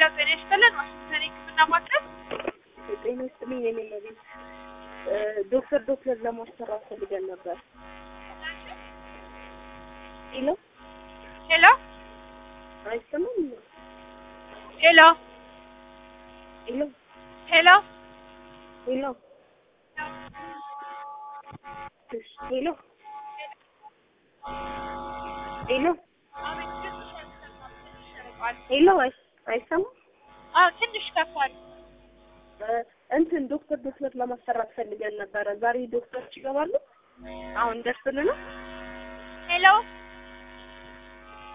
ጤና ይስጥልን። ዋሽንግተን ሕክምና ማዕከል ጤና ይስጥልኝ። የኔ መቤት ዶክተር ዶክተር ለማሰራት ፈልገን ነበር። ሄሎ ሄሎ አይሰማም? ሄሎ ሄሎ ሄሎ ሄሎ እሺ፣ ሄሎ ሄሎ ሄሎ አይ- አይሰማም? አዎ ትንሽ ከፋል። እ እንትን ዶክተር ዶክተር ለማሰራት ፈልገን ነበረ። ዛሬ ዶክተሮች ይገባሉ? አሁን ደርስልናል? ሄሎ